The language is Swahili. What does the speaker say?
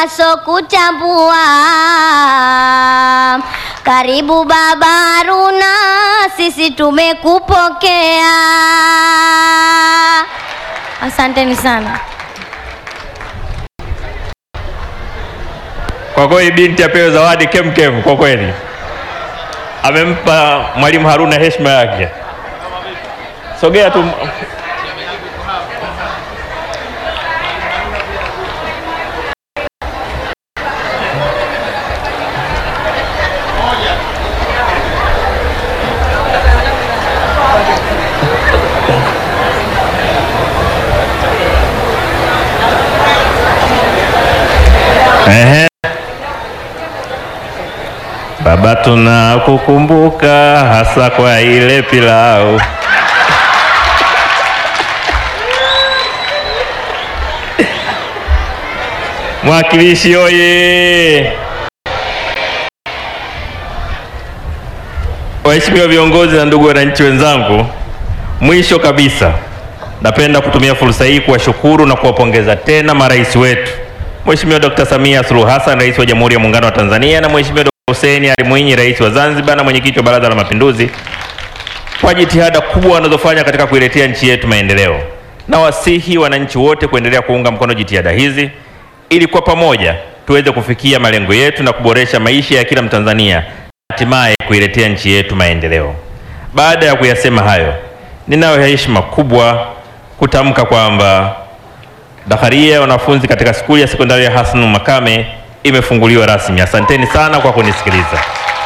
so kutambua. Karibu Baba Haruna, sisi tumekupokea. Asanteni sana. Kwa kweli binti apewe zawadi kemkem. Kwa kweli amempa mwalimu Haruna heshima yake. Sogea tu. Ehe. Baba, tunakukumbuka hasa kwa ile pilau. Mwakilishi oye! Waheshimiwa viongozi na ndugu wananchi wenzangu, mwisho kabisa napenda kutumia fursa hii kuwashukuru na kuwapongeza tena marais wetu Mheshimiwa Dr. Samia Suluhu Hassan, Rais wa Jamhuri ya Muungano wa Tanzania na Mheshimiwa Dr. Hussein Ali Mwinyi, Rais wa Zanzibar na Mwenyekiti wa Baraza la Mapinduzi kwa jitihada kubwa wanazofanya katika kuiletea nchi yetu maendeleo. Na wasihi wananchi wote kuendelea kuunga mkono jitihada hizi ili kwa pamoja tuweze kufikia malengo yetu na kuboresha maisha ya kila Mtanzania, hatimaye kuiletea nchi yetu maendeleo. Baada ya kuyasema hayo, ninayo heshima kubwa kutamka kwamba Dakharia ya wanafunzi katika skuli ya sekondari ya Hasnu Makame imefunguliwa rasmi. Asanteni sana kwa kunisikiliza.